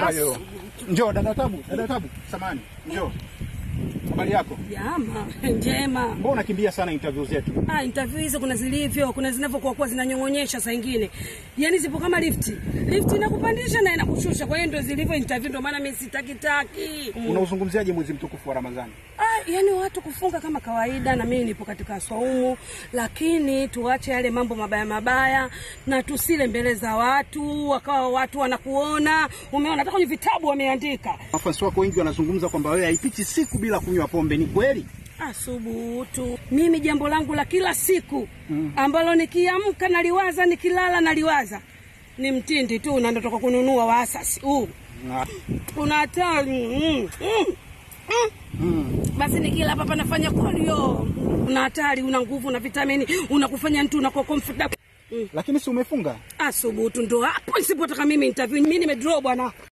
hayo. Njoo dada Tabu, dada Tabu, samani, njoo. Habari yako? Jama njema. Mbona unakimbia sana interview zetu? Ah, interview hizo kuna zilivyo, kuna zinavyokuwa kuwa zinanyong'onyesha saa ingine, yaani zipo kama lifti. Lifti inakupandisha na inakushusha, kwa hiyo ndio zilivyo interview, ndio maana mimi sitaki taki. Unauzungumziaje mwezi mtukufu wa Ramadhani? Ah, yani watu kufunga kama kawaida, na mimi nipo katika swaumu, lakini tuache yale mambo mabaya mabaya na tusile mbele za watu, wakawa watu wanakuona. Umeona hata kwenye vitabu wameandika Wafuasi wako wengi wanazungumza kwamba wewe haipiti siku bila kunywa pombe, ni kweli? Asubutu, mimi jambo langu la kila siku ambalo nikiamka naliwaza, nikilala naliwaza ni mtindi tu, na ndotoka kununua wa asasi huu Na- una hatari mm, mm, mm. Basi nikila hapa panafanya kolio, una hatari, una nguvu, una vitamini, unakufanya mtu unakuwa comfortable. Lakini si umefunga? Asubutu ndo hapo isipotaka mimi interview, mimi nimedraw bwana.